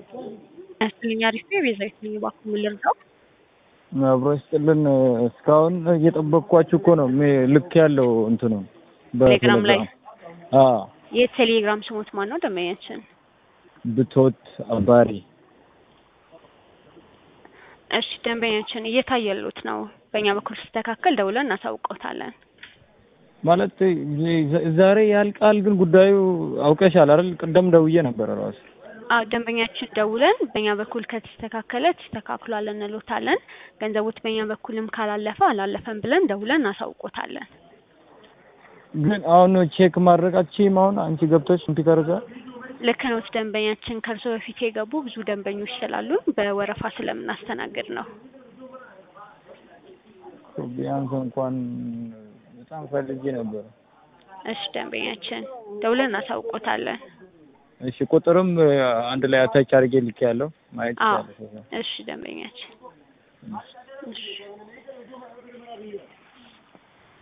ያስልኝ አሪፍ ነው። ቤዛዊት ነኝ። እባክዎ ምን ልርዳው? አብሮ ይስጥልን። እስካሁን እየጠበቅኳችሁ እኮ ነው። ሜ- ልክ ያለው እንትኑ ቴሌግራም ላይ? አዎ የቴሌግራም ስሞት ማን ነው? ደንበኛችን ብቶት አባሪ እሺ፣ ደንበኛችን እየታየሉት ነው። በእኛ በኩል ሲስተካከል ደውለን እናሳውቀውታለን። ማለት ዛ- ዛሬ ያልቃል። ግን ጉዳዩ አውቀሻል አይደል? ቅደም ደውዬ ነበረ ራሱ አዎ ደንበኛችን ደውለን በእኛ በኩል ከተስተካከለ ተስተካክሏል እንሎታለን። ገንዘቦት በእኛ በኩልም ካላለፈ አላለፈም ብለን ደውለን እናሳውቆታለን። ግን አሁን ቼክ ማድረጋችም አሁን አንቺ ገብቶች ኮምፒውተር ጋር ልክ ነው ደንበኛችን ከእርሶ በፊት የገቡ ብዙ ደንበኞች ስላሉ በወረፋ ስለምናስተናግድ ነው። ቢያንስ እንኳን በጣም ፈልጌ ነበረ። እሺ ደንበኛችን ደውለን እናሳውቆታለን። እሺ ቁጥርም አንድ ላይ አታች አድርጌ ልክ ያለው ማየት አዎ ይቻላል። እሺ ደንበኛችን እሺ